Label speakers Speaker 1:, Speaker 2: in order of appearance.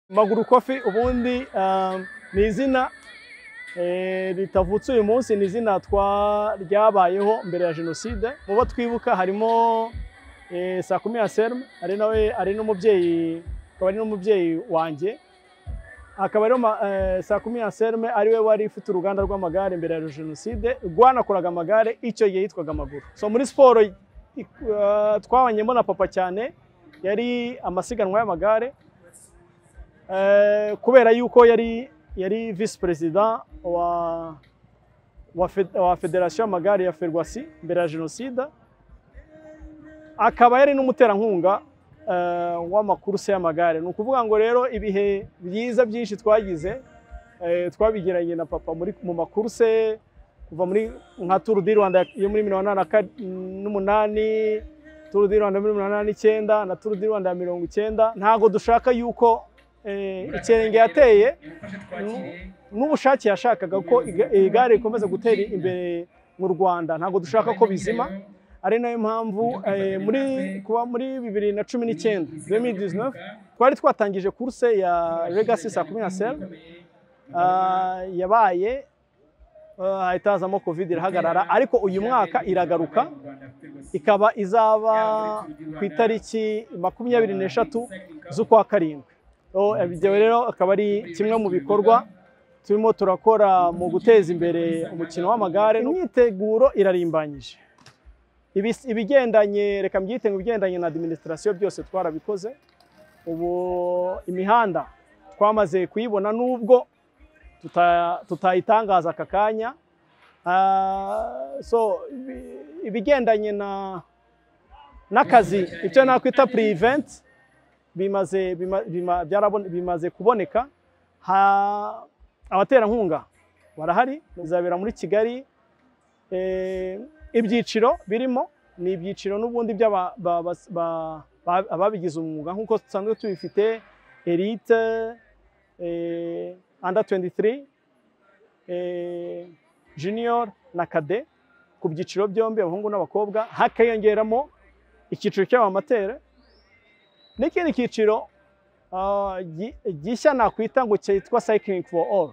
Speaker 1: Maguru Coffee ubundi ni izina ritavutse uyu munsi ni izina ryabayeho mbere ya jenoside mu bo twibuka harimo sakumi Anselme ari nawe ari n'umubyeyi akaba ari n'umubyeyi wanjye akaba ariyo sakumi Anselme ari we wari ufite uruganda rw'amagare mbere ya jenoside rwanakoraga amagare icyo gihe yitwaga amaguru so muri siporo twabanyemo na papa cyane yari amasiganwa y'amagare kubera yuko yari yari visi perezida wa federasiyo y'amagare ya ferwasi mbere ya jenoside akaba yari n'umuterankunga w'amakuruse y'amagare ni ukuvuga ngo rero ibihe byiza byinshi twagize twabigiranye na papa mu makuruse kuva muri nka turu di rwanda yo muri mirongo inani n'umunani turu di rwanda muri mirongo inani n'icyenda na turu di rwanda ya mirongo icyenda ntabwo dushaka yuko ikirenge yateye n'ubushake yashakaga ko igare rikomeza gutera imbere mu rwanda ntabwo dushaka ko bizima ari nayo mpamvu muri kuba muri bibiri na cumi n'icyenda twari twatangije kurse ya regasi saa kumi na seri yabaye hahita hazamo covid irahagarara ariko uyu mwaka iragaruka ikaba izaba ku itariki makumyabiri n'eshatu z'ukwa karindwi ibyo rero akaba ari kimwe mu bikorwa turimo turakora mu guteza imbere umukino w'amagare imyiteguro irarimbanyije ibigendanye reka mbyite ngo ibigendanye na adiminisitirasiyo byose twarabikoze ubu imihanda twamaze kuyibona n'ubwo tutayitangaza aka kanya ibigendanye n'akazi ibyo nakwita puriventi bimaze kuboneka abaterankunga barahari bizabera muri kigali ibyiciro birimo ni ibyiciro n'ubundi by'ababigize umwuga nk'uko dusanzwe tubifite erite anda 23 junior na kade ku byiciro byombi abahungu n'abakobwa hakiyongeramo icyiciro cy'abamatere n'ikindi cyiciro gishya nakwita ngo cyitwa cycling for all